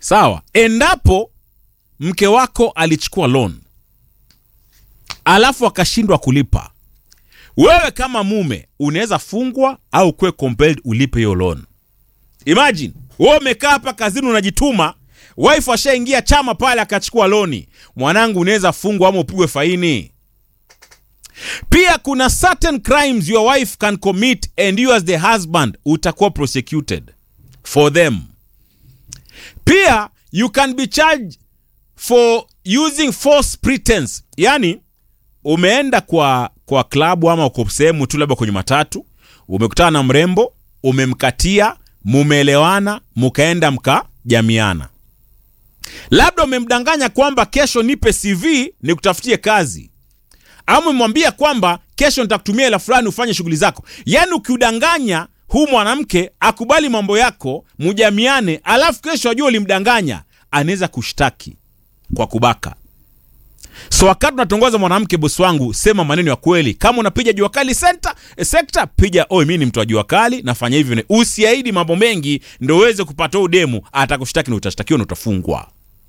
sawa endapo mke wako alichukua loan alafu akashindwa kulipa wewe kama mume unaweza fungwa au kuwe compelled ulipe hiyo loan imagine wewe umekaa hapa kazini unajituma wife ashaingia chama pale akachukua loni mwanangu unaweza fungwa ama upigwe faini pia kuna certain crimes your wife can commit and you as the husband utakuwa prosecuted for them pia you can be charged for using false pretense yani umeenda kwa kwa klabu ama uko sehemu tu labda kwenye matatu umekutana na mrembo umemkatia mumeelewana mkaenda mkajamiana labda umemdanganya kwamba kesho nipe cv nikutafutie kazi ama umemwambia kwamba kesho nitakutumia hela fulani ufanye shughuli zako yaani ukiudanganya huu mwanamke akubali mambo yako mujamiane alafu kesho ajua ulimdanganya anaweza kushtaki kwa kubaka so wakati unatongoza mwanamke bosi wangu sema maneno ya kweli kama unapiga jua kali senta eh, sekta piga oi mi ni mtu wa jua kali nafanya hivi na- usiahidi mambo mengi ndo uweze kupata huu demu atakushtaki na utashtakiwa na utafungwa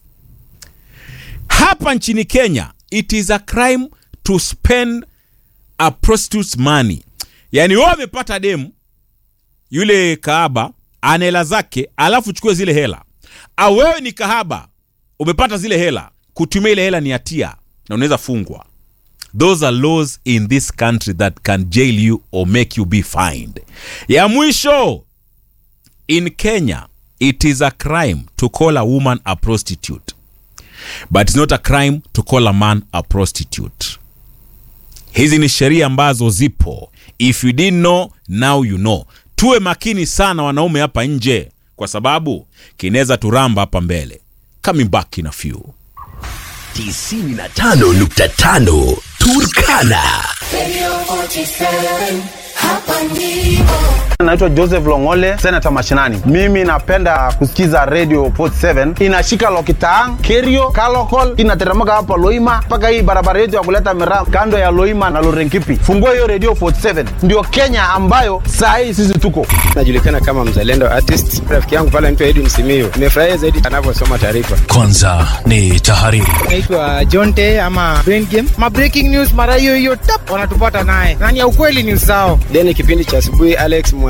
hapa nchini kenya it is a crime to spend a prostitute's money yaani wewe amepata demu yule kahaba ana hela zake alafu chukue zile hela au wewe ni kahaba umepata zile hela kutumia ile hela ni hatia na unaweza fungwa those are laws in this country that can jail you or make you be fined ya mwisho in kenya it is a crime to call a woman a prostitute but it's not a crime to call a man a prostitute hizi ni sheria ambazo zipo if you didn't know now you know tuwe makini sana wanaume hapa nje kwa sababu kinaweza turamba hapa mbele coming back in a few 95.5 Turkana. Radio 47, hapa ndipo. Naitwa Joseph Longole, senata mashinani. Mimi napenda kusikiza Radio 47 inashika Lokitaang, Kerio, Kalokol, inateremka hapa Loima mpaka hii barabara yetu ya kuleta miraa kando ya Loima na Lorenkipi. Fungua hiyo Radio 47, ndio Kenya ambayo saa hii sisi tuko. najulikana kama mzalendo artist. Rafiki yangu pale anaitwa Edwin Simio, nimefurahia zaidi anavyosoma taarifa. Kwanza ni tahariri. naitwa Jonte ama Brain Game. Ma breaking news mara hiyo hiyo tap wanatupata naye. Nani ya ukweli ni usao. Then kipindi cha asubuhi Alex Mwa